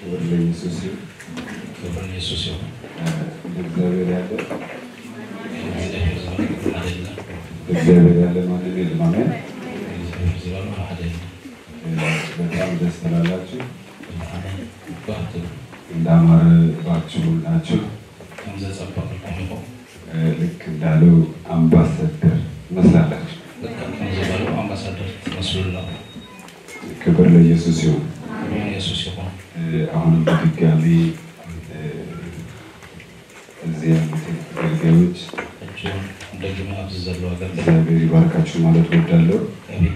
ክብር ለኢየሱስ ይሁን። ክብር ኢየሱስ ይሁን። እንደ እግዚአብሔር ያለ እግዚአብሔር ዘመን አይደለም። እግዚአብሔር ያለ ማንም የለም። አሜን። እግዚአብሔር ዘመን አይደለም። በጣም ደስ ትላላችሁ። አሜን። ባት እንዳማረባችሁ ናችሁ። ከምዘ ጸበቅኩም ኢኹም ልክ እንዳለው አምባሳደር ትመስላላችሁ። ልክ ከምዝበሉ አምባሳደር ትመስሉላ። ክብር ለኢየሱስ ይሁን። ክብር ኢየሱስ ይሁን። አሁንም በድጋሚ እዚህ ያሉትን አገልጋዮች እጅን እንደግመ ኣብዚ ዘለዋ አገልግሎት እግዚአብሔር ይባርካችሁ ማለት ወዳለሁ። እግዚአብሔር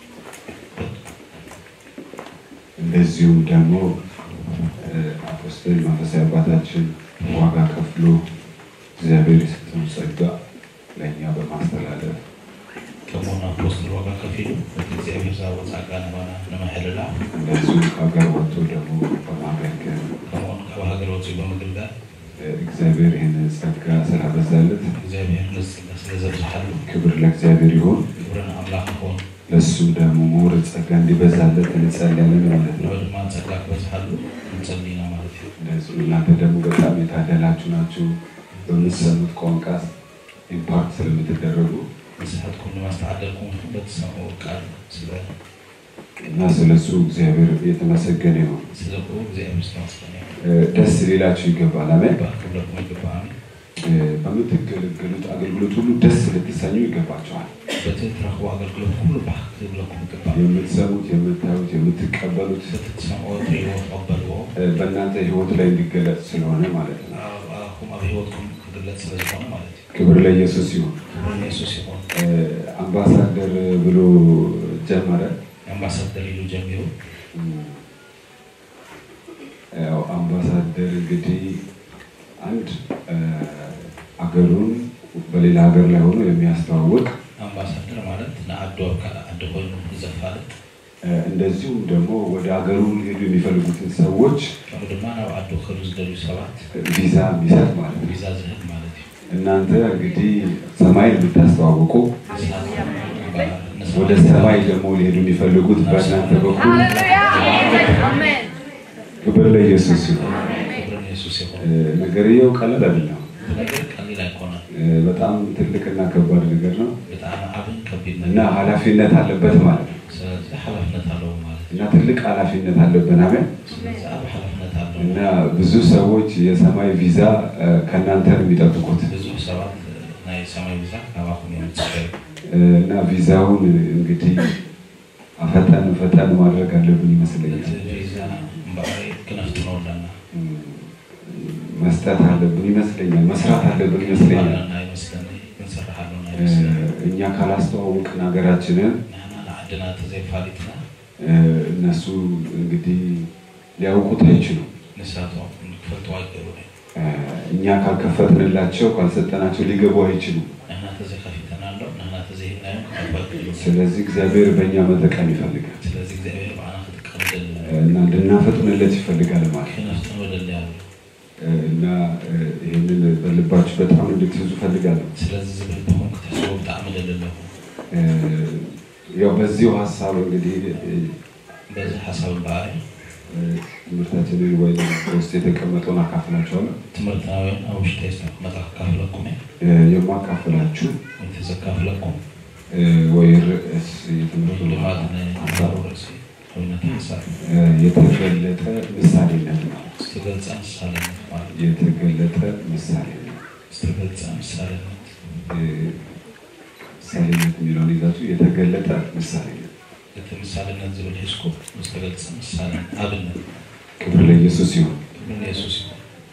እንደዚሁም ደግሞ አፖስትል መንፈሳዊ አባታችን ዋጋ ከፍሎ እግዚአብሔር የሰጠውን ጸጋ ለእኛ በማስተላለፍ ከመሆኑ አፖስትል ዋጋ ከፊሉ እቲ እግዚኣብሔር ዝሃቦ ጸጋ ንባና ንምሕልላፍ እንደዚሁም ከሀገር ወጥቶ ደግሞ በማገልገል ከምኡን ካብ ሃገር ወፂኡ ብምግልጋል እግዚአብሔር ይህንን ጸጋ ስላበዛለት እግዚኣብሔር ነዚ ጸጋ ስለ ዘብዝሓሉ ክብር ለእግዚአብሔር ይሆን። ክብርን ኣምላኽ ይኹን ለእሱ ደግሞ መውረድ ጸጋ እንዲበዛለት እንጸልያለን ማለት ነው። ንዑ ድማ ጸጋ ክበዝሓሉ ንጸሊና ማለት እዩ እንደዚሁ እናንተ ደግሞ በጣም የታደላችሁ ናችሁ። በምትሰሙት ቋንቋ ኢምፓክት ስለምትደረጉ ንስሓትኩም ድማ ዝተዓደልኩም በትሰምዑ ቃል ስለ እና ስለ እሱ እግዚአብሔር የተመሰገነ ይሁን። ስለብኡ እግዚኣብሔር ዝተመስገነ እዩ እ፣ ደስ ሊላችሁ ይገባል። አሜን። ባህ ክብለኩም ይግባኣኒ እ፣ በምትገለገሉት አገልግሎት ሁሉ ደስ ልትሰኙ ይገባቸዋል። በቲ እትረኽቦ ኣገልግሎት ኩሉ ባህ ክብለኩም ይግባእ የምትሰሙት፣ የምታዩት፣ የምትቀበሉት በቲ ትሰምዖ ትሪእዎ ትቐበልዎ እ፣ በእናንተ ህይወት ላይ እንዲገለጽ ስለሆነ ማለት ነው። ኣብ- ኣብኩም ኣብ ሂወትኩም ክግለጽ ስለ ዝኾነ ማለት እዩ ክብር ለኢየሱስ ይሁን። ክብሪ ኢየሱስ ይኹን እ፣ አምባሳደር ብሎ ጀመረ። ኣምባሳደር ኢሉ ጀሚሩ ያው አምባሳደር እንግዲህ አንድ እ፣ አገሩን በሌላ ሀገር ላይ ሆኖ የሚያስተዋውቅ ኣምባሳደር ማለት ንዓዱ ኣብ ካልእ ዓዲ ኮይኑ ዘፋልጥ እ፣ እንደዚሁም ደግሞ ወደ ሀገሩ ሊሄዱ የሚፈልጉትን ሰዎች ከምኡ ድማ ናብ ዓዱ ክህሉ ዝደልዩ ሰባት ቪዛ የሚሰጥ ማለት ነው። ቪዛ ዝህብ ማለት እዩ እናንተ እንግዲህ ሰማይ የምታስተዋውቁ ወደ ሰማይ ደግሞ ሊሄዱ የሚፈልጉት በእናንተ በኩል ክብር ለኢየሱስ ይሁን። ክብርን ኢየሱስ ይኹን እ፣ ነገርየው ቀለል አይደለም። ነገር ቀሊል ኣይኮነን እ፣ በጣም ትልቅና ከባድ ነገር ነው ብጣዕሚ ዓብን ከቢድ እና ነገር ኃላፊነት አለበት ማለት ነው ስለዚ ሓላፍነት ኣለዎ ማለት እዩ እና ትልቅ ኃላፊነት አለብን። አሜን። ስለዚ ኣብ ሓላፍነት ኣለዎ እና ብዙ ሰዎች የሰማይ ቪዛ እ፣ ከእናንተ ነው የሚጠብቁት ብዙሕ ሰባት ናይ ሰማይ ቪዛ ካባኹም እዮም ዝፅበዩ እ፣ እና ቪዛውን እንግዲህ አፈጠን ፈጠን ማድረግ አለብን እቲ ይመስለኛል። ቪዛ እምበኣሪ ክነፍትኖ ኣለና እ፣ መስጠት አለብን ይመስለኛል። መስራት አለብን ይመስለኛል። ኣለና ይመስለኒ ክንሰርሕ ኣለና እ፣ ይመስለኒ እኛ ካላስተዋወቅን ሀገራችንን ንሕና ንዓድና ተዘይፋሊጥና እ፣ እነሱ እንግዲህ ሊያውቁት አይችሉም። ንሳቶም ክፈልጥዎ ኣይገቡን እዩ እ፣ እኛ ካልከፈትንላቸው ካልሰጠናቸው ሊገቡ አይችሉም። ንሕና ተዘይከፊተና ኣሎ ንሕና ተዘይህብናዮም ክፈልጥዎ ኣይክእሉን ስለዚህ እግዚአብሔር በእኛ መጠቀም ይፈልጋል ስለዚ እግዚኣብሔር ባዕና ክትቀም ደሊ እ፣ እና እንድናፈጥንለት ይፈልጋል ማለት ነው። ክነፍትኖ ደሊ ኣሎ እ፣ እና እ፣ ይህንን በልባችሁ በጣም እንድትይዙ ፈልጋለሁ። ስለዚ ዝብልብኹም ክትሕስቡ ብጣዕሚ ደሊ ኣለኹ እ፣ ያው በዚሁ ሀሳብ እንግዲህ እ፣ በዚ ሓሳብ በኣሪ እ፣ ትምህርታችንን ወይ ውስጥ የተቀመጠውን አካፍላችኋለሁ። ትምህርታውያን ኣብ ውሽጢ ዝተቐመጠ ክካፍለኩም እየ እ፣ የማካፍላችሁ እቲ ዘካፍለኩም እ፣ ወይ ርዕስ የትምህርቱ ልማት ሀሳብ ንሓሳብ ርእሲ ኮይነቱ ሓሳብ እ፣ የተገለጠ ምሳሌነት ነው። ዝተገልፀ ምሳሌነት ማለት እዩ የተገለጠ ምሳሌነት ዝተገልፀ ምሳሌነት እ፣ ምሳሌነት የሚለውን ይዛችሁ የተገለጠ ምሳሌነት። እቲ ምሳሌነት ዝብል ሒዝኩ ዝተገልፀ ምሳሌ ኣብነት ክብር ለኢየሱስ ይሁን። ክብሪ ኢየሱስ ይኹን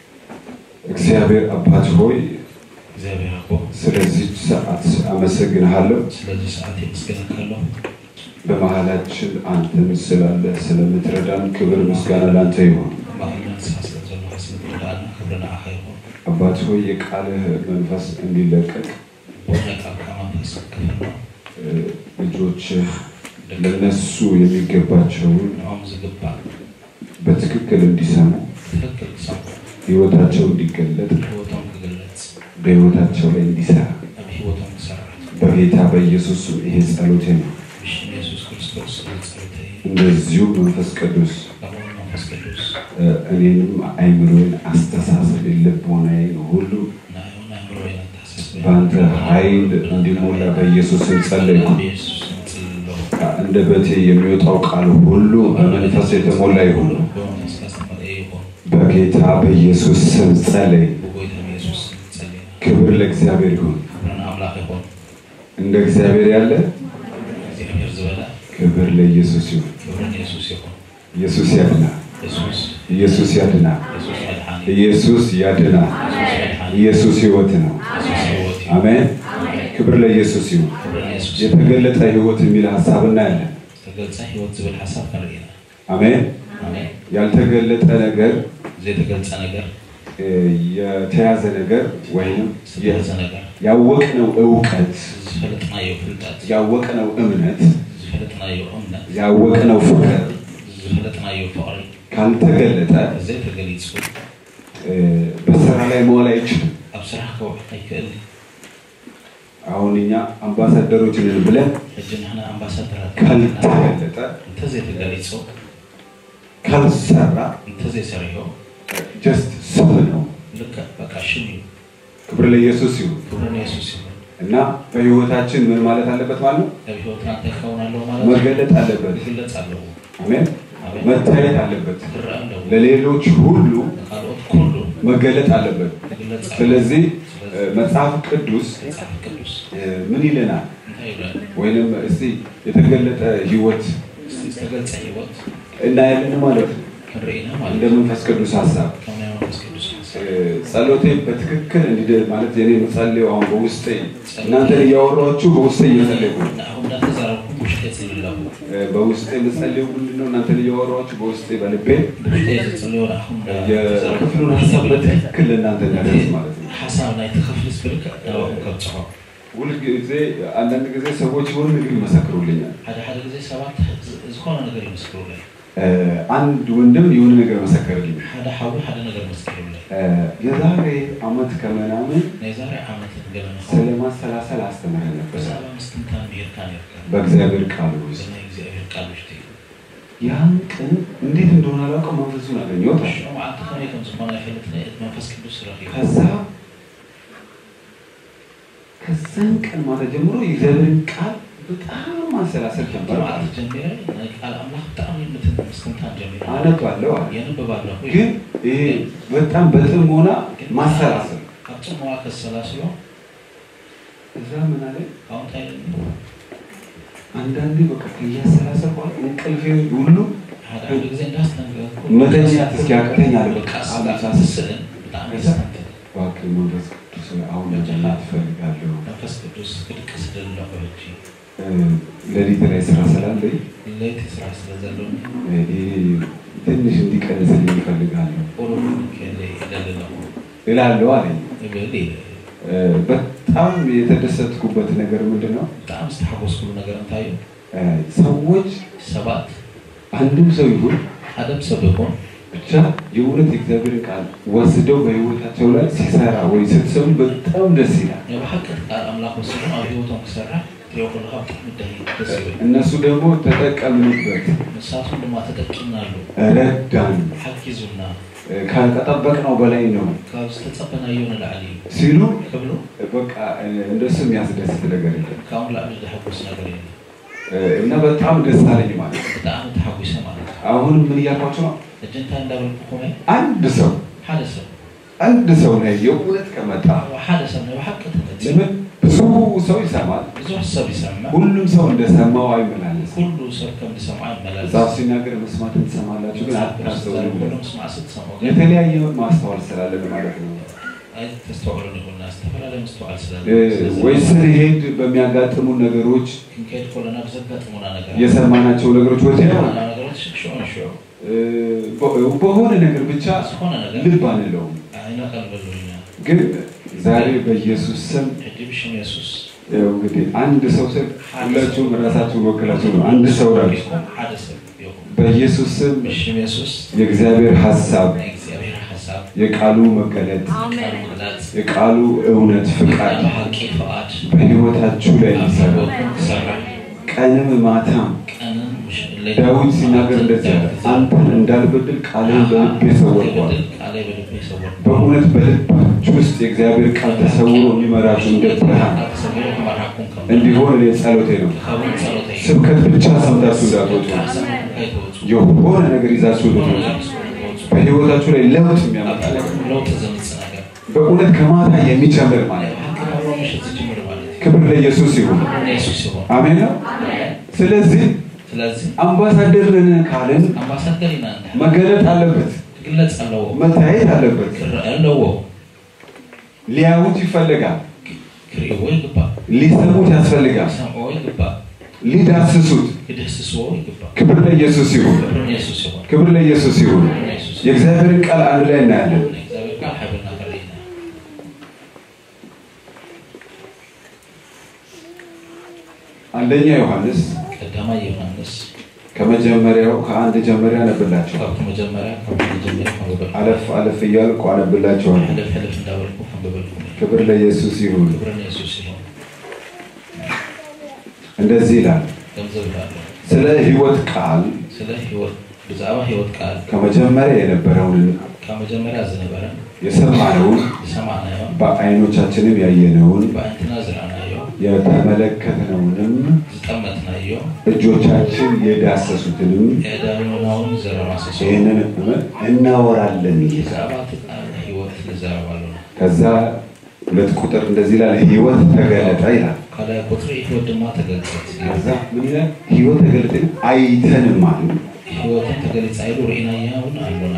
እግዚአብሔር አባት ሆይ እግዚኣብሔር ኣቦ ስለዚህ ሰዓት አመሰግንሃለሁ። ስለዚ ሰዓት የመስገነካ ኣለኹ በመሃላችን አንተም ስላለ ስለምትረዳን ክብር ምስጋና ላንተ ይሁን። ባህልና ንስኻ ስለ ዘለካ ስለትረዳእና ክብሪ ንዓኻ ይኹን አባት ሆይ የቃልህ መንፈስ እንዲለቀቅ ቦነ ቃልካ መንፈስ ክፍኖ እ፣ ልጆችህ ለነሱ የሚገባቸውን ንኦም ዝግባእ በትክክል እንዲሰሙ ትክክል ክሰምዑ ህይወታቸው እንዲገለጥ ሂወቶም ክግለፅ በህይወታቸው ላይ እንዲሰራ ኣብ ሂወቶም ክሰርሕ በጌታ በኢየሱስ ስም ይሄ ጸሎቴ ነው። ብሽም ኢየሱስ ክርስቶስ ዝፀሎተ እዩ እንደዚሁ መንፈስ ቅዱስ ከምኡ መንፈስ ቅዱስ እ፣ እኔንም አይምሮዬን፣ አስተሳሰቤን፣ ልቦናዬን ሁሉ እና ይሁን አእምሮዬን አታሳስበኝ። በአንተ ኃይል እንዲሞላ በኢየሱስ ስም ጸለይኩ። በኢየሱስ ስም ጸልያለሁ። ከአንደበቴ የሚወጣው ቃል ሁሉ በመንፈስ የተሞላ ይሁን። በመንፈስ ያስተሞላ ይሁን። በጌታ በኢየሱስ ስም ጸለይ። በጌታ በኢየሱስ ስም ጸልየናል። ክብር ለእግዚአብሔር ይሁን። ክብርን አምላክ ይሁን። እንደ እግዚአብሔር ያለ እግዚአብሔር ዝበለ ክብር ለኢየሱስ ይሁን። ክብርን ኢየሱስ ይሁን። ኢየሱስ ያድናል። ኢየሱስ ኢየሱስ ያድናል። ኢየሱስ መድኃኒት ኢየሱስ ያድናል። ኢየሱስ መድኃኒት ኢየሱስ ሕይወት ነው። ኢየሱስ ሕይወት ይሁን። አሜን። ክብር ለኢየሱስ ይሁን። ክብርን ኢየሱስ የተገለጠ ሕይወት የሚል ሀሳብ እናያለን። ተገልጸ ህይወት ዝብል ሓሳብ ክንርኢና አሜን። ኣሜን ያልተገለጠ ነገር ዘይተገልጸ ነገር እ፣ የተያዘ ነገር ወይም ዝተገለጸ ነገር ያወቅነው እውቀት፣ ዝፈለጥናዮ ፍልጠት ያወቅነው እምነት፣ ዝፈለጥናዮ እምነት ያወቅነው ፍቅር ዝፈለጥናዮ ፍቅሪ ካልተገለጠ ዘይተገሊጹ እ፣ በስራ ላይ መዋል አይችልም። ኣብ ስራሕ ክውዕል ኣይክእል አሁን እኛ አምባሳደሮች ነን ብለን ሕጂ ንሕና ኣምባሳደራት ካልተገለጠ እንተዘይተገሊጹ ካልሰራ እንተዘይሰሪሖ ጀስት ስም ነው። ልክዕ በቃ ሽም እዩ ክብር ለኢየሱስ ይሁን ክብርን የሱስ ይሁን እና በህይወታችን ምን ማለት አለበት ማለት ነው? ኣብ ሂወትና እንታይ ክኸውን ኣለዎ ማለት እዩ መገለጥ አለበት። ይግለጽ ኣለዎ አሜን። ኣሜን መታየት አለበት። ክረአ ኣለዎ ለሌሎች ሁሉ ንካልኦት ኩሉ መገለጥ አለበት። ይግለጽ ኣለዎ ስለዚህ እ፣ መጽሐፍ ቅዱስ መጽሓፍ ቅዱስ እ፣ ምን ይለናል? እንታይ ይብለና ወይንም እስቲ የተገለጠ ህይወት እስቲ ዝተገልጸ ሂወት እናያለን ማለት ነው። ክንርኢና እንደ ማለት እዩ መንፈስ ቅዱስ ሀሳብ ከም ናይ መንፈስ ቅዱስ እ፣ ሓሳብ ጸሎቴ በትክክል እንዲደ ማለት የኔ መጸለዩ አሁን በውስጤ እናንተን እያወራችሁ በውስጤ እየጸለይኩ ነው። ንኣኹም እንዳተዛረብኩም ውሽጢ የጽልዩ ኣለኹ እ፣ በውስጤ መጸለዩ ምንድን ነው? እናንተን እያወራችሁ በውስጤ በልቤ ብውሽጢ ዝጽልዮ ንኣኹም የክፍሉን ሀሳብ በትክክል ለእናንተ እናደርስ ማለት ነው። ሓሳብ ናይቲ ክፍሊ ዝብልክዕ ናባኹም ከብፅሖ ሁልጊዜ አንዳንድ ጊዜ ሰዎች የሆነ ነገር ይመሰክሩልኛል። ሓደ ሓደ ግዜ ሰባት ዝ- ዝኾነ ነገር ይመስክሩለይ እ፣ አንድ ወንድም የሆነ ነገር መሰከርልኝ። ሓደ ሓዊ ሓደ ነገር መስኪሩለይ እ፣ የዛሬ አመት ከምናምን ናይ ዛሬ ዓመት ገለ ስለ ንኸውን ማሰላሰል አስተምረን ነበር ብዛዕባ ምስትንታን ብሄርካ ነርካ በእግዚአብሔር ቃል ውስጥ። ብናይ እግዚኣብሔር ቃል ውሽጢ እዩ ያን ቀን እንዴት እንደሆነ አላውቅም፣ መንፈሱን አገኘሁት። ሽዑ መዓልቲ ከመይ ከም ዝኾነ ኣይፈልጥኒ መንፈስ ቅዱስ ረኪቡ ከዛ ከዛን ቀን ማታ ጀምሮ የእግዚአብሔርን ቃል በጣም ማሰላሰል ጀመረ። መዓልቲ ጀሚረ ናይ ቃል ኣምላኽ ብጣዕሚ ምትን ምስትንታን ጀሚረ አነባለሁ አለ። የንብብ ኣለኹ ግን ይሄ በጣም በጥሞና ማሰላሰል ኣብ ፅሙዋ ከሰላስሎ እዛ ምን አለ ካብኡ እንታይ አንዳንዴ በቃ ከያሰላሰል በኋላ እንቅልፌ ሁሉ ሓደ ሓደ ግዜ እንዳስተንገርኩ መተኛት እስኪያቅተኝ አለ። በቃ አላሳስብ ስእልን ብጣዕሚ የስተንትል እባክህ መንፈስ ቅዱስ ሆይ አሁን መጨናት እፈልጋለሁ። መንፈስ ቅዱስ ክድቅስ ደለኹ ሕጂ እ፣ ሌሊት ላይ ስራ ስላለኝ ለይቲ ስራሕ ስለ ዘለኒ እ፣ ይሄ ትንሽ እንዲቀንስልኝ እፈልጋለሁ ቁሩብ ከለ ይደልለኹ እላለሁ አለኝ። ይብል እ፣ በጣም የተደሰትኩበት ነገር ምንድን ነው? ብጣዕሚ ዝተሓጎስኩሉ ነገር እንታይ እዩ እ፣ ሰዎች ሰባት አንድም ሰው ይሁን ሓደም ሰብ ይኹን ብቻ የእውነት የእግዚአብሔር ቃል ወስደው በህይወታቸው ላይ ሲሰራ ወይ ስትሰሙ በጣም ደስ ይላል። ናይ ብሓቂ ቃል ኣምላኽ ወሲዶም ኣብ ሂወቶም ክሰርሕ ትሪኦ ከለካ ብጣዕሚ ደስ ደስ ይብል እነሱ ደግሞ ተጠቀምንበት፣ ንሳቶም ድማ ተጠቂምናሉ ረዳን፣ ሓጊዙና እ፣ ከጠበቅነው በላይ ነው ካብ ዝተፀበናዮ ንላዕሊ እዩ ሲሉ ክብሉ በቃ እ፣ እንደሱ የሚያስደስት ነገር የለም ካብኡ ንላዕሊ ዘሐጉስ ነገር የለን እ፣ እና በጣም ደስ አለኝ ማለት ነው። ብጣዕሚ ተሓጒሰ ማለት እዩ አሁንም ምን እያልኳቸው ነው? ሕጂ እንታይ እንዳበልኩኹም አንድ ሰው ሓደ ሰብ አንድ ሰው ላይ የእውነት ከመጣ ሓደ ሰብ ናይ ብሓቂ ተመፂ ለምን ብዙ ሰው ይሰማል። ብዙሕ ሰብ ይሰምዕ ሁሉም ሰው እንደሰማው አይመላለስም። ኩሉ ሰብ ከም ዝሰምዖ ይመላለስ መጽሐፍ ሲናገር መስማትን ትሰማላችሁ ግን አታስተውሉ። ኩሉ ምስማዕ ስትሰምዑ ግን የተለያየ ማስተዋል ስላለን ማለት ነው። ተስተውዕሉን ይኹንና ዝተፈላለየ ምስተዋዕል እ፣ ወይ ስንሄድ በሚያጋጥሙን ነገሮች ክንከይድ ከለና ብዘጋጥሙና ነገር የሰማናቸው ነገሮች ወዲያው ነገሮች ሽዑ ንሽዑ እ፣ በ- በሆነ ነገር ብቻ ዝኾነ ነገር ልብ አንለውም። ኣይነቀልበሉኛ ግን ዛሬ በኢየሱስ ስም ሕጂ ብሽም የሱስ ያው እንግዲህ አንድ ሰው ስል ሁላችሁም ራሳችሁን ወክላችሁ ነው። አንድ ሰው ራሱ ሓደ ሰብ ይኹን በኢየሱስ ስም ብሽም የሱስ የእግዚአብሔር ሀሳብ፣ ናይ እግዚኣብሔር ሓሳብ የቃሉ መገለጥ፣ ቃል ምግላፅ የቃሉ እውነት ፍቃድ ሓቂ ፍቓድ በሕይወታችሁ ላይ ኣብ ይሰራ። ሂወትኩም ክሰርሕ ቀንም ማታም ቀንን ምሽ- ዳዊት ሲናገር እንደዚህ አለ፣ አንተን እንደ እንዳልበድል ቃልህን በልቤ ሰወርኳል። በድል ቃሌ በልቤ ሰወርኩ። በእውነት በልባችሁ ውስጥ የእግዚአብሔር ቃል ተሰውሮ የሚመራችሁ እንደ ብርሃን ተሰውሮ ከመራኩም ከም እንዲሆን እኔ ጸሎቴ ነው። ከውን ጸሎተይ ስብከት ብቻ ሰምታችሁ እንዳትወጡ፣ አይተወፁ የሆነ ነገር ይዛችሁ ልትወጡ፣ በህይወታችሁ ላይ ለውጥ የሚያመጣ ነገር ለውጥ ዘምጽ ነገር በእውነት ከማታ የሚጨምር ማለት ነው። አብሮ ምሽት ጅምር ማለት ነው። ክብር ለኢየሱስ ይሁን። ኢየሱስ ሲሆን አሜን ነው። ስለዚህ ስለዚህ አምባሳደር ነን ካልን አምባሳደር ኢና መገለጥ አለበት፣ ክግለጽ ኣለዎ መታየት አለበት፣ ክረአ ኣለዎ ሊያዩት ይፈልጋል፣ ክርእዎ ይግባእ ሊሰሙት ያስፈልጋል፣ ክሰምዕዎ ይግባእ ሊዳስሱት። ክድህስስዎ ይግባእ ክብር ለኢየሱስ ይሁን። ክብሪ ንየሱስ ይሆን ክብር ለኢየሱስ ይሁን። ንየሱስ የእግዚአብሔርን ቃል አንድ ላይ እናያለን። እግዚአብሔር ቃል ሓበና ከሪእና አንደኛ ዮሐንስ ቀዳማይ ዮሃንስ ከመጀመሪያው ከአንድ ጀመሪያ አነብላችኋል። ካብቲ መጀመርያ ካብ መጀመርያ ከንብበልኩ አለፍ አለፍ እያልኩ አነብላችኋል። ሕልፍ ሕልፍ እንዳበልኩ ከንብበልኩ ክብር ለኢየሱስ ይሁን። ክብሪ ንየሱስ ይሆን እንደዚህ ይላል፣ ገንዘብ ይላለሁ ስለ ሕይወት ቃል ስለ ህይወት ብዛዕባ ህይወት ቃል ከመጀመሪያ የነበረውን ካብ መጀመርያ ዝነበረ የሰማነውን ዝሰማዕናዮ በዓይኖቻችንም ያየነውን ብኣይንትና ዝረአናዮ የተመለከትነውንም ዝጠመትናዮ እጆቻችን የዳሰሱትንም የዳርዮናውን ዘረማሰሶ ይህንን እናወራለን ይላል። ብዛዕባ እቲ ቃል ህይወት ንዛረብ ኣለና ከዛ ሁለት ቁጥር እንደዚህ ይላል፣ ሕይወት ተገለጠ ይላል። ካልኣይ ቁፅሪ ህይወት ድማ ተገልፀት ከዛ ምን ይላል? ሕይወት ተገለጠ አይተንም አሉ ህይወትን ተገሊፃ ኢሉ ርኢናያ እውን ኣሎና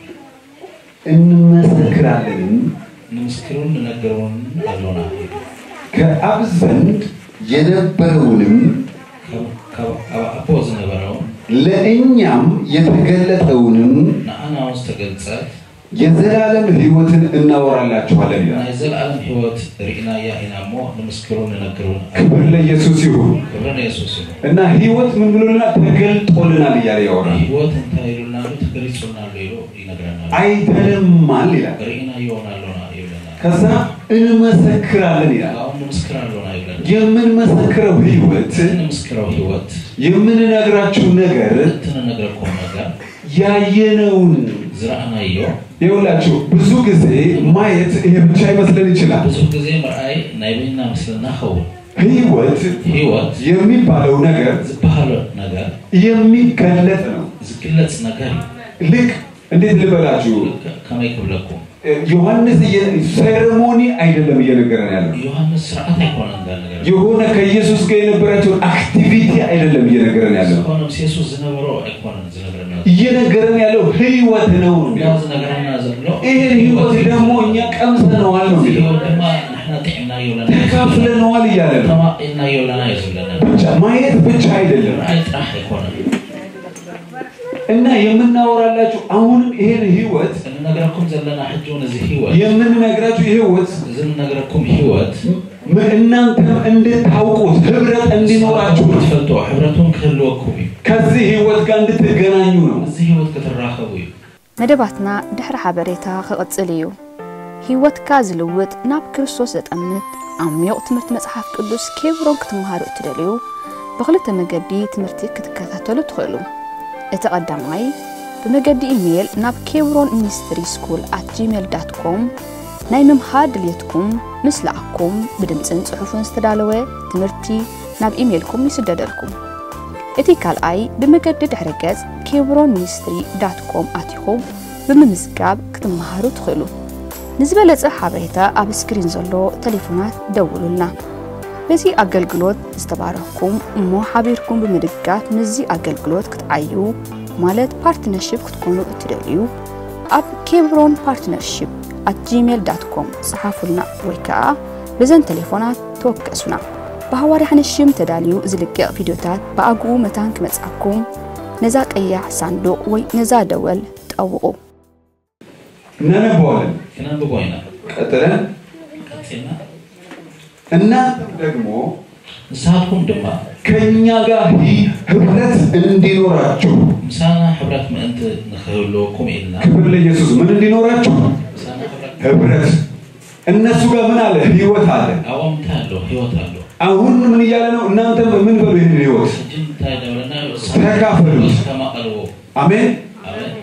እንመሰክራለንም ንምስክሩን ንነገረውን ኣሎና ከአብ ዘንድ የነበረውንም ካብ- ካብ ኣብ ኣቦ ዝነበረውን ለእኛም የተገለጠውንም ንኣና እውን ዝተገልፀት የዘላለም ሕይወትን እናወራላችኋለን ይላል። ናይ ዘለኣለም ህይወት ርኢናያ ኢና እሞ ንምስክሩን ንነገሩን ክብር ለኢየሱስ ይሁን ክብሪ ንየሱስ እዩ እና ሕይወት ምን ብሎልናል? ተገልጦልናል እያለ ያወራል። ህይወት እንታይ ኢሉናሉ ተገሊፁልናሉ ኢሉ ይነግረናል አይተንማል ይላል። ርኢናዮ እውን ኣሎና ይብለና ከዛ እንመሰክራለን ይላል። ካብኡ ንምስክር ኣሎና ይብለና የምንመሰክረው ሕይወት እቲ ንምስክረው ህይወት የምንነግራችሁ ነገር እቲ ንነግረኩም ነገር ያየነውን ዝረኣናዮ ይኸውላችሁ ብዙ ጊዜ ማየት ይሄ ብቻ ይመስለን ይችላል። ብዙ ግዜ ምርኣይ ናይ በይና ምስልና ኸውን ህይወት ህይወት የሚባለው ነገር ዝበሃሎ ነገር የሚገለጥ ነው። ዝግለፅ ነገር እዩ ልክ እንዴት ልበላችሁ፣ ከ- ከመይ ክብለኩም ዮሐንስ እየ- ሴሬሞኒ አይደለም እየነገረን ያለው ዮሃንስ ስርዓት ኣይኮነን እንዳ ነገር የሆነ ከኢየሱስ ጋር የነበራቸውን አክቲቪቲ አይደለም እየነገረን ያለው ዝኾነ ምስ የሱስ ዝነበሮ ኣይኮነን ዝነገረና እየነገረን ያለው ህይወት ነው ነው እንዳ የሚለው። ዝነገረና ዘሎ ይህን ህይወት ደግሞ እኛ ቀምሰነዋል ነው እዚ የሚለው ህይወት ድማ ንሕና ጥዕምናዮ ለና ተካፍለነዋል እያለ ነው። ተማኢልናዮ ለና እዩ ዝብለና ብቻ ማየት ብቻ አይደለም ምርኣይ ጥራሕ ኣይኮነን እና የምናወራላችሁ አሁንም ይሄን ህይወት እንነግረኩም ዘለና ሕጂ እውን እዚ ህይወት የምንነግራችሁ ህይወት እዚ ንነግረኩም ህይወት ም- እናንተም እንድታውቁት ህብረት እንዲኖራችሁ ነው። ትፈልጦ ሕብረቱን ክህልወኩም እዩ ከዚህ ህይወት ጋር እንድትገናኙ ነው። እዚ ህይወት ክትራኸቡ እዩ መደባትና ድሕሪ ሓበሬታ ክቕፅል እዩ ህይወትካ ዝልውጥ ናብ ክርስቶስ ዘጠምት ዓሚቕ ትምህርቲ መፅሓፍ ቅዱስ ኬብሮን ክትመሃሩ እትደልዩ ብክልተ መገዲ ትምህርቲ ክትከታተሉ ትኽእሉ እቲ ቀዳማይ ብመገዲ ኢሜይል ናብ ኬብሮን ሚኒስትሪ ስኩል ኣት ጂሜል ዳት ኮም ናይ ምምሃር ድልየትኩም ምስ ለኣኩም ብድምፅን ጽሑፍን ዝተዳለወ ትምህርቲ ናብ ኢሜይልኩም ይስደደልኩም እቲ ካልኣይ ብመገዲ ድሕረ ገጽ ኬብሮን ሚኒስትሪ ዳት ኮም ኣትኹም ብምምዝጋብ ክትመሃሩ ትኽእሉ ንዝበለጸ ሓበሬታ ኣብ ስክሪን ዘሎ ቴሌፎናት ደውሉልና በዚ ኣገልግሎት ዝተባረኽኩም እሞ ሓቢርኩም ብምድጋፍ ምዚ ኣገልግሎት ክትዓዩ ማለት ፓርትነርሽፕ ክትኮኑ እትደልዩ ኣብ ኬብሮን ፓርትነርሽፕ ኣት ጂሜል ዳት ኮም ጽሓፉልና ወይ ከዓ ብዘን ቴሌፎናት ተወከሱና ብሃዋርያ ሓነሽም ተዳልዩ ዝልቅቕ ቪድዮታት ብኣግኡ መታን ክመጽኣኩም ነዛ ቀያሕ ሳንዱቕ ወይ ነዛ ደወል ጠውቑ እናነበዋለን። ክነንብቦ ኢና ቀጥለን ቀፂልና እናንተም ደግሞ ንስኻትኩም ድማ ከእኛ ጋር ሂ- ህብረት እንዲኖራችሁ ምሳና ሕብረት ምእንቲ ንክህልወኩም ኢልና ክብር ለኢየሱስ ምን እንዲኖራችሁ ምሳና ሕብረት ህብረት እነሱ ጋር ምን አለ ህይወት አለ ኣብኦም እንታይ ኣሎ ሂወት ኣሎ አሁን ምን እያለ ነው እናንተም ምን በሉ ይህንን ህይወት ሕጂ እንታይ ደብለና ተካፈሉት። ተማቐልዎ አሜን ኣሜን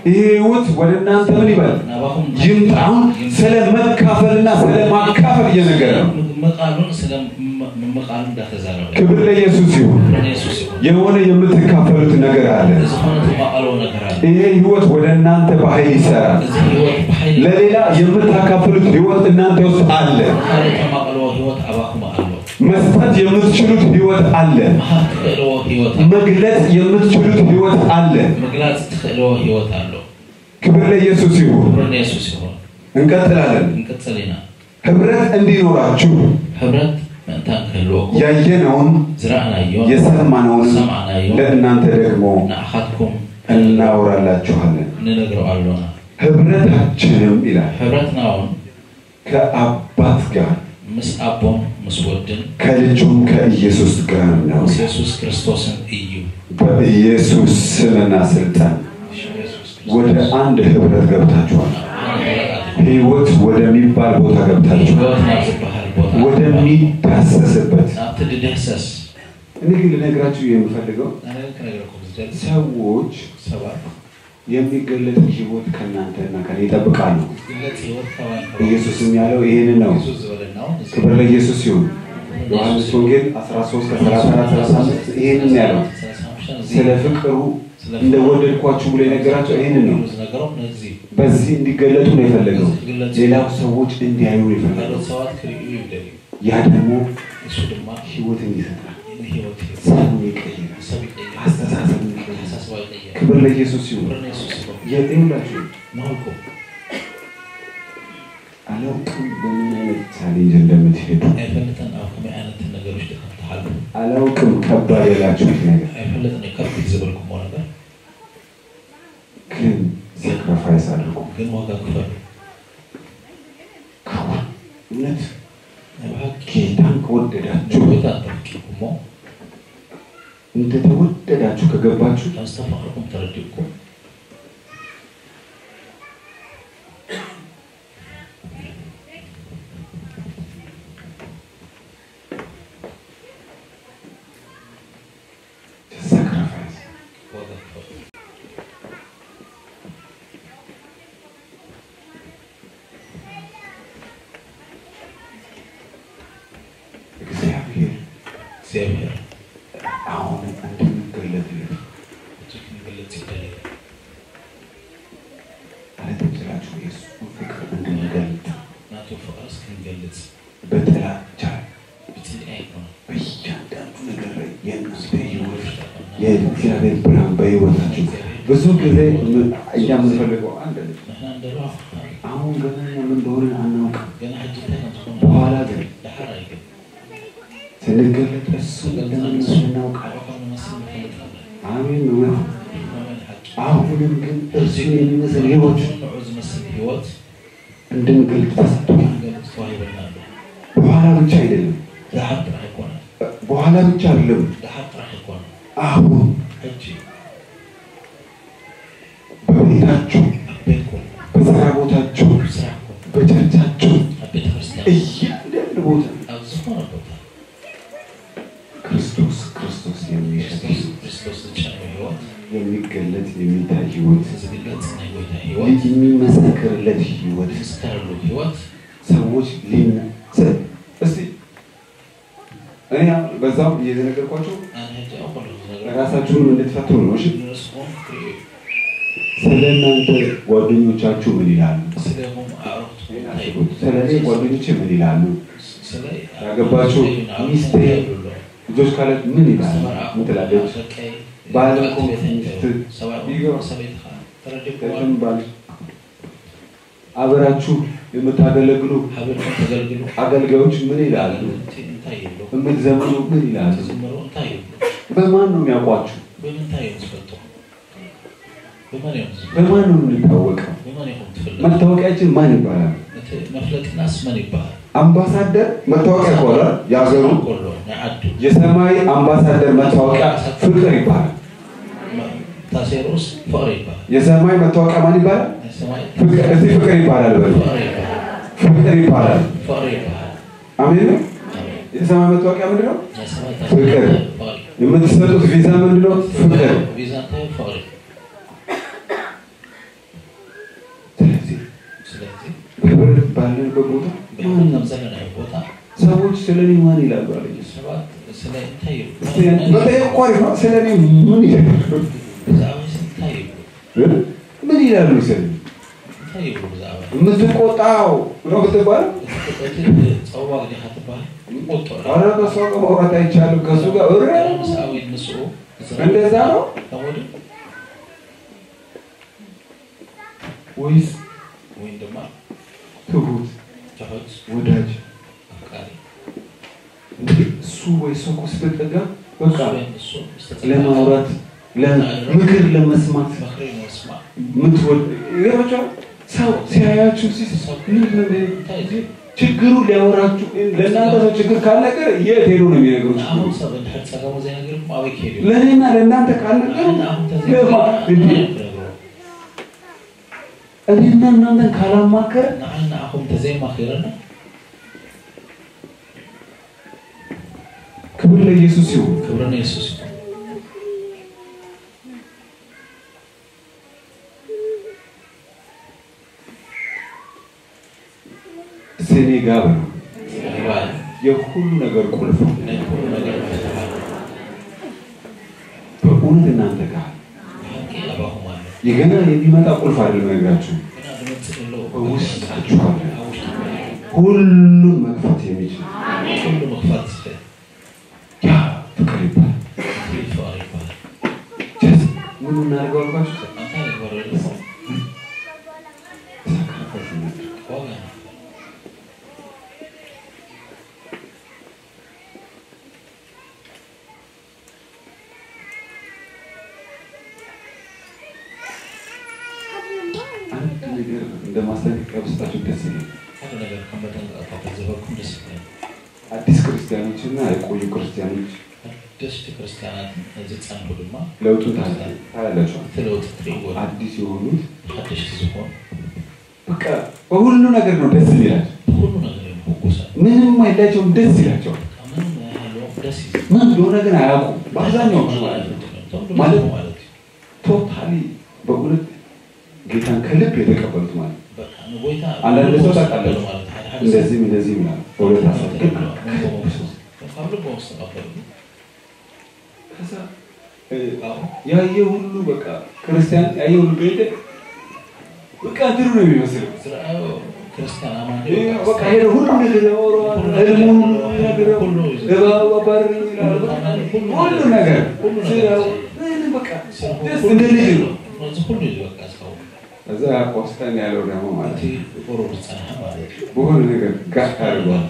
ይሄ ህይወት ወደ እናንተ ምን ይበል ናባኹም ይምጣ። አሁን ስለ መካፈልና ስለ ማካፈል እየነገረ ነው። ምቃሉን ስለ ምቃሉ እንዳተዛረበ ክብር ለኢየሱስ ይሁን። ክብርን የሱስ ይሁን የሆነ የምትካፈሉት ነገር አለ። ዝኾነ ተማቀሎ ነገር አለ ይሄ ህይወት ወደ እናንተ በኃይል ይሰራል። እዚ ህይወት ብሓይሊ ለሌላ የምታካፍሉት ህይወት እናንተ ውስጥ አለ። ካልእ ተማቀልዎ ህይወት ኣባኹም ኣሎ መስጠት የምትችሉት ህይወት አለ። መሃብ ትኽእልዎ ህይወት ኣሎ መግለጽ የምትችሉት ህይወት አለ። ምግላፅ ትኽእልዎ ህይወት ኣሎ ክብር ለኢየሱስ ይሁን። ክብርን የሱስ ይሁን እንቀጥላለን። ንቅፅል ኢና ህብረት እንዲኖራችሁ ሕብረት ምእንታን ክህልወኩም ያየነውን ዝረኣናዮ የሰማነውን ሰማዕናዮ ለእናንተ ደግሞ ንኣኻትኩም እናወራላችኋለን። ንነግሮ ኣሎና ህብረታችንም ይላል ሕብረትና እውን ከአባት ጋር ምስ ኣቦን ምስ ወድን ከልጁም ከኢየሱስ ጋር ነው። ምስ የሱስ ክርስቶስን እዩ በኢየሱስ ስምና ስልጣን ወደ አንድ ህብረት ገብታችኋል። ህይወት ወደሚባል ቦታ ገብታችኋል። ህይወት ናብ ዝበሃል ቦታ ወደሚዳሰስበት ናብቲ ድድህሰስ እኔ ግን ልነግራችሁ የምፈልገው ኣነ ክነግረኩም ዝደሊ ሰዎች ሰባት የሚገለጥ ህይወት ከእናንተና ከኔ ይጠብቃሉ። ግለፅ ህይወት ከባን ኢየሱስም ያለው ይህንን ነው። ኢየሱስ ዝበለና እውን እዚ ክብር ለኢየሱስ ይሁን። ዮሐንስ ወንጌል 13 ከ34 35 ይህንን ያለው ስለ ፍቅሩ እንደወደድኳችሁ ብሎ የነገራቸው ይህንን ነው። ዝነገሮም ነዚ በዚህ እንዲገለጡ ነው የፈለገው። ሌላው ሰዎች እንዲያዩ ነው የፈለገው። ካልኦት ሰባት ክርእዩ ይደልዩ ያ ደግሞ እሱ ድማ ህይወትን ይሰጣል፣ ንህይወት ይህብ ሰውን ይቀይራል፣ ሰብ ይቀይር አስተሳሰብን ይቀይራል። ሓሳስባ ይቀይር ክብር ለኢየሱስ ይሁን። ክብርን የሱስ ይሁን የጤላችሁ ንህልኩም አላውቅም በምን አይነት ቻሌንጅ እንደምትሄዱ ኣይፈልጥን ኣብ ከመይ ዓይነት ነገር ውሽጢ ከም ትሓልፉ አላውቅም ከባድ ያላችሁት ነገር ኣይፈልጥን ከቢድ ዝበልኩሞ ነገር ግን ሳክሪፋይስ አድርጉ። ግን ዋጋ ክፈሉ እውነት ናይ ብሓቂ ጌታን ከወደዳችሁ ጎይታ እንተፈቂርኩሞ እንደተወደዳችሁ ከገባችሁ ካብ ዝተፈቅርኩም ተረዲእኩም ሳክሪፋይስ ዋጋ ክፈሉ እግዚአብሔር እግዚኣብሔር አሁን እንድንገለጥለት እቲ ክንግለፅ ይደልዩ ማለት እንችላችሁ የእሱን ፍቅር እንድንገልጥ ናቱ ፍቅርስ ክንገልፅ በጥላቻ ብፅልኢ ኣይኮነ በእያንዳንዱ ነገር ላይ የእናንተ ህይወት የእግዚአብሔር ብርሃን በህይወታችሁ ብዙ ጊዜ ምን- እኛ የምንፈልገው አንድ ልጅ ንሕና እንደረዋ አሁን ገና ምን እንደሆነ አናውቅም። ገና ሕጂ እንታይ ከምዝኾነ በኋላ ግን ድሓር ኣይግን ስንገለጥ እሱ እንደምንመስል እናውቃለን። ከም ንመስል ንፈልጥ ኣለና አሜን እውነት ነው። መመን ሓቂ አሁንም ግን እርሱን የሚመስል ህይወት ንዑ ዝመስል ህይወት እንድንገልጥ ተሰጥቷል። ክንገልፅ ተዋሂበና ኣሎ በኋላ ብቻ አይደለም፣ ድሓር ጥራሕ ኣይኮነ በኋላ ብቻ አይደለም፣ ድሓር ጥራሕ ኣይኮነ አሁን ሕጂ በቤታችሁ፣ ኣብ ቤትኩም በስራ ቦታችሁ፣ ኣብ ስራሕኩም በቸርቻችሁ ኣብ ቤተ ክርስቲያን እያንዳንዱ ቦታ ኣብ ዝኾነ ቦታ ክርስቶስ ክርስቶስ የሚሸት ክርስቶስ ክርስቶስ ዝጨነው ህይወት የሚገለጥ የሚታይ ህይወት ዝግለፅ ናይ ጎይታ ህይወት የሚመሰክርለት ህይወት ዝዝከረሉ ህይወት ሰዎች ሊና ስ- እስቲ እኔ አሁን በዛም እየተነገርኳቸው ኣነ ሕጂ ኣብ ኩሉ ዝነገር ራሳችሁንም እንድትፈትኑ ነው። እሺ ንስኹም ክትሪኡ ስለ እናንተ ጓደኞቻችሁ ምን ይላሉ? ስለሆም ኣዕሩኽትኩም እንታይ አስቡት። ስለ እኔ ጓደኞቼ ምን ይላሉ? ስለ ያገባችሁ ሚስቴ ልጆች ካለ ምን ይላሉ? ምን ትላለች? ባል እኮ ሚስት ይገባ ተረዲኩም ባል አብራችሁ የምታገለግሉ ሓቢርኩም ተገልግሉ አገልጋዮች ምን ይላሉ? እንታይ ይብሉ የምትዘምሩ ምን ይላሉ? ዝምሩ እንታይ ይብሉ በማን ነው የሚያውቋችሁ? ብምንታይ እዮም ዝፈልጡ ብመን እዮም ዝፈልጡ በማን ነው የምንታወቀው? ብመን ኢኹም ትፍለጡ መታወቂያችን ማን ይባላል? እቲ መፍለጥናስ መን ይበሃል አምባሳደር መታወቂያ ይባላል። የሀገሩ ኮሎ ናይ ዓዱ የሰማይ አምባሳደር መታወቂያ ፍቅር ይባላል። ታሴሩስ ፍቅሪ ይበሃል የሰማይ መታወቂያ ማን ይባላል? ናይ ሰማይ ፍቅር እዚህ ፍቅር ይባላል። በሉ ፍቅሪ ይበሃል ፍቅር ይባላል። ፍቅሪ ይበሃል አሜን ነው። ኣሜን የሰማይ መታወቂያ ምንድን ነው? ናይ ሰማይ ፍቅር። ፍቅሪ የምትሰጡት ቪዛ ምንድን ነው? ፍቅር። ቪዛ እንታይ ፍቅሪ ባለንበት ቦታ ብሕነት ከም ዘለና ቦታ ሰዎች ስለ እኔ ማን ይላሉ አለ ኢየሱስ። ሰባት ስለ እንታይ ይብሉ በጠየቅ እኮ አሪፍ ነው። ስለ እኔ ምን ይላሉ? ብዛዕባ እንታይ ይብሉ ምን ይላሉ? ስለ እኔ እንታይ ይብሉ ብዛዕባ የምትቆጣው ነው ብትባል እቲ ፀዋቅ ዲኻ ትበሃል ይቆጦ ኧረ ከእሷ ጋር ማውራት አይቻልም። ከእሱ ጋር እረ ምስኣዊ ንስኡ እንደዛ ነው ከምኡዱ ወይስ ወይ ድማ ትሁት ትሑት ወዳጅ ኣፍቃሪ እንዴ እሱ ወይ እሷ እኮ ስትጠጋ በቃ ወይ ንሱ ለማውራት ለምክር ለመስማት ምክሪ ንምስማዕ ምትወድ ይገባቸዋል። ሰው ሲያያችሁ ሲስ ምንድን ነው እንታይ እዩ ችግሩ ሊያወራችሁ ለእናንተ ሰው ችግር ካልነገር የት ሄዶ ነው የሚነግሩት? ንኣኹም ሰብ እንድሕር ፀገሙ ዘይነገርኩም ኣበይ ከይዱ እዩ ለእኔና ለእናንተ ካልነገሩ ንኣኹም ለማ እንዴ ተዘይነግሮ እኔና እናንተን ካላማከረ ንዓን ንኣኹም ተዘይማኺረና ክብር ለኢየሱስ ይሁን። ክብሪ ንየሱስ እዩ ስኔ ጋር ነው ይባል የሁሉ ነገር ቁልፍ ነው። ናይ ኩሉ ነገር ምፍትሓል በእውነት እናንተ ጋር ብሓቂ ኣባኹም ኣሎ የገና የሚመጣ ቁልፍ አይደለም ነግራችሁ ግና ዝመፅእ ዘሎ በውስጣችሁ አለ። ኣብ ውሽጢ ሁሉን መግፋት የሚችል ኩሉ ምክፋት ዝኽእል ያ ፍቅር ይባላል። ፍሉይ ፍቕሪ ይበሃል ጀስት ምን እናደርገው አልኳችሁ? እንታይ ንግበረሉ ሳክሪፋይስ እናድርግ። ዋጋ አንድ ነገር እንደ ማስጠንቀቂያ ውስጣችሁ ደስ ይላል። ሓደ ነገር ከም መጠንቀቕታ ተዘበኩም ደስ ይብለኒ አዲስ ክርስቲያኖች እና የቆዩ ክርስቲያኖች ደስቲ ክርስቲያናትን ዝፀንሑ ድማ ለውጡን ታያ- ታያላችኋል። እቲ ለውጢ ትርእይዎ አዲስ የሆኑት ሓደሽቲ ዝኾኑ በቃ በሁሉ ነገር ነው ደስ ይላል። ብኩሉ ነገር እዮም ሕጉሳት ምንም አይላቸውም፣ ደስ ይላቸዋል። ምንም ናይሃለዎም ደስ እዩ ምን እንደሆነ ግን አያውቁም። በአብዛኛው ማለት ነው እቶም ማለት ድማ ማለት እዩ ቶታሊ በእውነት ጌታን ከልብ የተቀበሉት ማለት ነው። በቃ ንጎይታ አንዳንድ ሰው ብልቦም ታውቃለች ዝተቀበሉ ማለት ሓደ ሓደ ሰብ እንደዚህም እንደዚህም ይላል። በሁለት ሀሳብ ግን ካብ ልቦም ዝተቐበሉ ከዛ እ፣ ያየ ሁሉ በቃ ክርስቲያን ያየ ሁሉ ቤተ በቃ ድሩ ነው የሚመስለው። ዝረኣዮ ክርስቲያን ኣማኒ ይሄ በቃ ሄደ ሁሉ ነገር ያወራዋል። ህልሙን ይነግረው፣ እባብ አባረረኝ ይላል። በቃ ሁሉ ነገር ስራው፣ ምንም በቃ ደስ እንደ ልጅ ነው። እዚ ኩሉ እዩ በቃ ዝኸውን ከዛ ቆስጠን ያለው ደግሞ ማለት እቲ ነው ቁሩብ ዝፀንሐ ማለት እዩ በሆነ ነገር ጋር አድርጓል።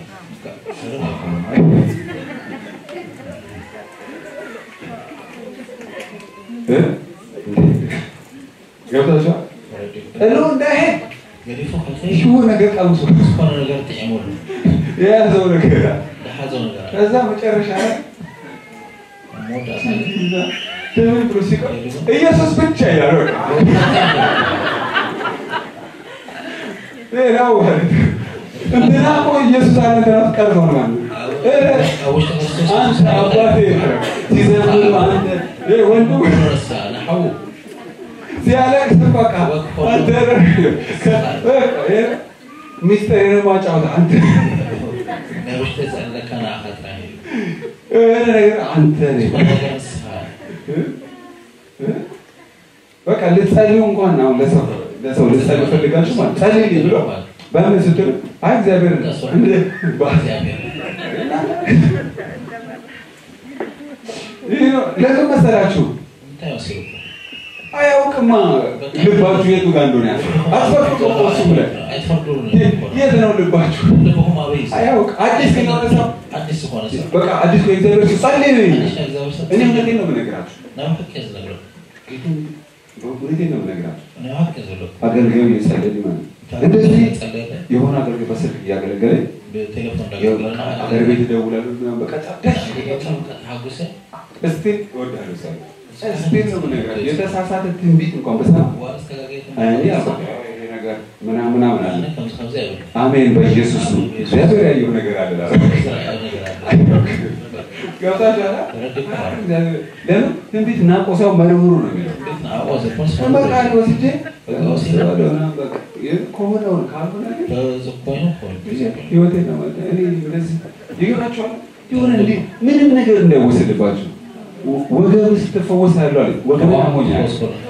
እ? ገብታችኋል? እሎ እንዳይሄድ ገዲፉ ከልከይ የሆነ ነገር ቀምሶ ዝኾነ ነገር ጥዕሙሉ የያዘው ነገር አለ። ዝሓዘው ነገር ኣለ ከዛ መጨረሻ ላይ መወዳእታ ትምህርት ብሎ ሲቀር ኢየሱስ ብቻ ይላል። በቃ ሌላው ማለት ነው። እንትና እኮ ኢየሱስ አለ ተናፍ ቀርቷል ማለት ነው። ኧረ ኣብ ውሽጢ ክርስቶስ አንተ አባቴ ሲዘምር አንተ እ ወንድሙ ረሳ ንሓዉ ሲያለቅስ በቃ አንተ በቃ እ ሚስጥሬን ማጫወት አንተ ናይ ውሽጢ ዘለካ ንኣኻ ጥራሕ እዩ የሆነ ነገር አንተ ነህ ዝኾነ ነገር ንስኻ በቃ ልትጸልዩ እንኳን አሁን ለሰው ለሰው ልትጸልዩ ፈልጋችሁ ማለት ጸልይ ብሎ በምን ስትል አይ እግዚአብሔር እንደ እግዚኣብሔር ይህ ነው። ለምን መሰላችሁ? እንታይ ወሲልኩ አያውቅማ ልባችሁ የቱ ጋር እንደሆነ ያለ አትፈርዱ እኮ እሱ ብለህ ኣይትፈርዱን የት ነው ልባችሁ? ልብኹም ኣበይ እዩ አያውቅ አዲስ የሆነ ሰው ኣዲስ ዝኾነ ሰብ በቃ አዲስ ከእግዚአብሔር ሲል ጸልይ ነው የሚለው። ሓድሽ ናይ እግዚኣብሔር ሰብ እኔ እውነቴን ነው የምነግራችሁ። ናብ ሓቂ እየ ዝነግረኩ ጌታን እውነቴን ነው የምነግራችሁ። ናብ ሓቂ እየ ዘለኩ አገልጋዩ እየጸለየ ማለት ነው። እንደዚህ ፀለየለ የሆነ አገልጋይ በስልክ እያገለገለ ብቴሌፎን ያው ዳገለና አገር ቤት ይደውላሉ ምናምን በቃ ደስ ይላቸዋል። ሓጉሰ እስቲል እወድሃለሁ ሳይ እስቲል ነው የምነግራችሁ። የተሳሳተ ትንቢት እንኳን በሰማ ዋላ ዝተጋገየት እኔ አበቃ ይሄ ነገር ምናምን ምናምን አለ። ኣነ ከምዚ ከምዚ ኣይብል አሜን በኢየሱስ ነው። እግዚአብሔር ያየው ነገር አለ ላለ ዝረኣዮ ነገር ኣለ ገብታችኋል? ተረዲእኩ እግዚአብሔር ለምን ትንቢት ናቆ ሰው መርምሩ ነው የሚለው። ቤት I was a person. በቃ እኔ ወስጄ በቃ ወስደዋለሁ ምናምን በቃ ይህ ከሆነውን ካልሆነ ግን በዚህ ኮይኑ ኮይኑ ህይወቴ ነው ማለት እኔ እንደዚህ ይገባቸዋል። የሆነ እንዲህ ምንም ነገር እንዳይወሰድባቸው ወ- ወገብ ስትፈወስ ያለው አለ ወገብ አሞኛል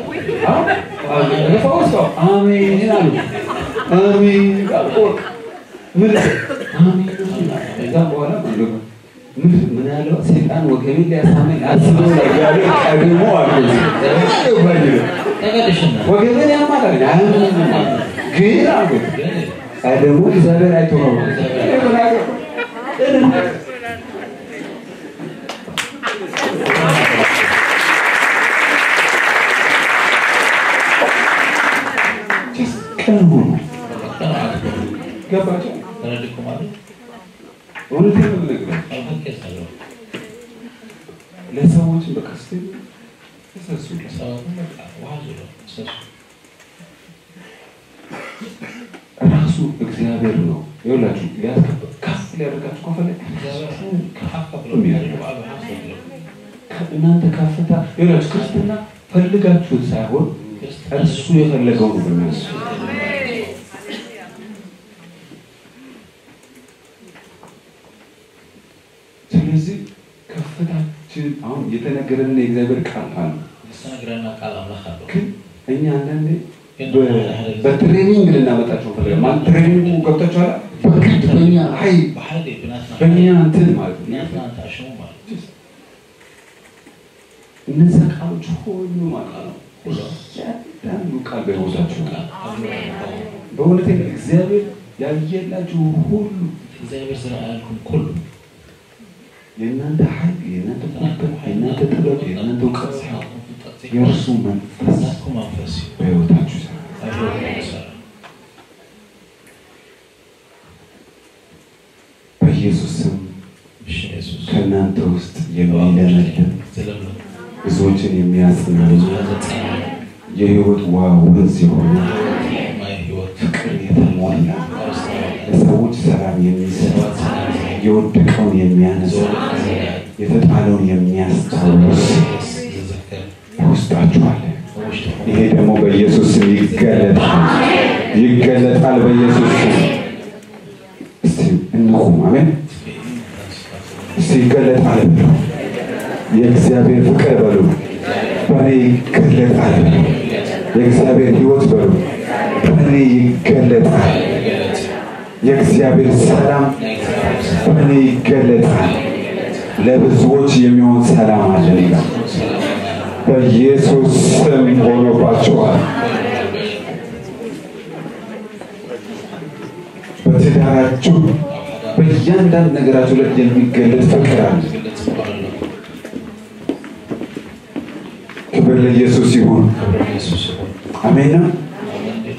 ፈወሰው አሜን አሉ አሜን አልኩ። ምን አሜን ከዛም በኋላ ማለት ነው ምን ምን ያለው ሰይጣን ወገቤን ሊያሳመኝ አስቦ ነበር ቀድሞ አሉ ተገድሽና ወገቤን ያማታል አያምንም ማለት ነው። ግን አልኩት ግን ቀድሞ እግዚአብሔር አይቶ ነው ቀን ሁሉ ቀን አትበሉ ገባቸው። ተረድኩ ማለት እውነቴን ነው የምነግራቸው። አልፈቀስ ነው ለሰዎችን በቃ ስ ተሰሱ ሰውን በቃ ውሃ ዙሮ ሰሱ ራሱ እግዚአብሔር ነው ይኸውላችሁ ሊያስከብ ከፍ ሊያደርጋችሁ ከፈለግ እግዚአብሔር ከፍ ብሎ የሚያደርገው በአብ ሀፍ ብሎ እናንተ ከፍታ ይኸውላችሁ ክርስትና ፈልጋችሁት ሳይሆን እሱ የፈለገው ነው በሚያስ ስለዚህ ከፍታችን አሁን የተነገረን የእግዚአብሔር ቃል አለ ዝተነግረና ቃል አምላክ አለው ግን እኛ አንዳንዴ በ- በትሬኒንግ ልናመጣቸው ፈልገን ማለት ትሬኒንጉ ገብታችኋል በግድ በእኛ ሀይ በሓይሊ ብናትና በእኛ እንትን ማለት ነው ብናትና ተኣሽሙ ማለት እነዛ ቃሎች ሁሉ ማለት ነው እያንዳንዱ ቃል በሕይወታችሁ ቃል በእውነት እግዚአብሔር ያየላችሁ ሁሉ እግዚአብሔር ዝረኣያልኩም ኩሉ የእናንተ ኃይል የእናንተ ጉልበት የእናንተ ጥበብ የእናንተ እውቀት ሳይሆን የእርሱ መንፈስ ናትኩ መንፈስ እዩ በሕይወታችሁ ይሰራል። ኣብ ሂወትኩም ይሰራ በኢየሱስ ስም ብሽም የሱስ ከእናንተ ውስጥ የሚለመልም ዝለምለም ብዙዎችን የሚያጽና ብዙ ዘፀና የሕይወት ውሃ ወንዝ የሆነ ማይ ሂወት ፍቅር የተሞላ ኣስተዋላ ለሰዎች ሰላም የሚሰጥ የወደቀውን የሚያነሳ የተጣለውን የሚያስታውስ ዝዝከር በውስጣችሁ አለ። ውሽጥኩም ይሄ ደግሞ በኢየሱስ ስም ይገለጣል፣ ይገለጣል በኢየሱስ ስም። እስቲ እንቁም። አሜን። እስቲ ይገለጣል በሉ። የእግዚአብሔር ፍቅር በሉ። በእኔ ይገለጣል በሉ። የእግዚአብሔር ሕይወት በሉ። በእኔ ይገለጣል። የእግዚአብሔር ሰላም በእኔ ይገለጣል። ለብዙዎች የሚሆን ሰላም አለን ይላል። በኢየሱስ ስም ሆኖባቸዋል። በትዳራችሁ በእያንዳንድ ነገራችሁ ላይ የሚገለጥ ፍቅር አለ። ዝግለጽ ዝበሃሉ ክብር ለኢየሱስ ይሁን። ክብሪ የሱስ ይኹን አሜን ነው። ኣመን እዩ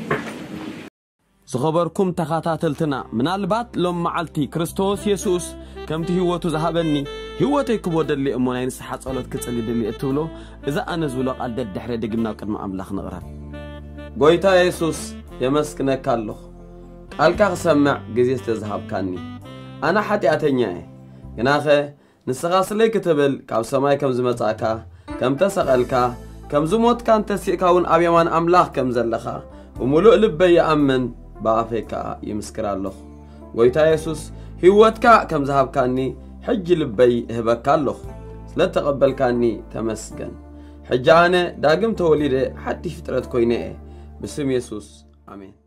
ዝኸበርኩም ተኸታተልትና ምናልባት ሎም መዓልቲ ክርስቶስ የሱስ ከምቲ ህይወቱ ዝሃበኒ ህይወተይ ክቦ ደሊ እሞ ናይ ንስሓ ጸሎት ክጽሊ ድሊ እትብሎ እዛ ኣነ ዝብሎ ቓል ደድሕረ ድግምና ኣብ ቅድሚ ኣምላኽ ንቕረብ ጐይታ የሱስ የመስክነካ ኣለኹ ቃልካ ክሰምዕ ግዜ ስለ ዝሃብካኒ ኣነ ሓጢኣተኛ እየ ግናኸ ንስኻ ስለይ ክትብል ካብ ሰማይ ከም ዝመጻእካ ከም ተሰቐልካ ከም ዝሞትካን ተሲእካ እውን ኣብ የማን ኣምላኽ ከም ዘለኻ ብምሉእ ልበይ ይኣምን ብኣፈይ ከዓ ይምስክር ኣለኹ ጐይታ የሱስ ህይወትካ ከም ዝሃብካኒ ሕጂ ልበይ እህበካ ኣለኹ ስለ ተቐበልካኒ ተመስገን ሕጂ ኣነ ዳግም ተወሊደ ሓድሽ ፍጥረት ኮይነ እየ ብስም የሱስ ኣሜን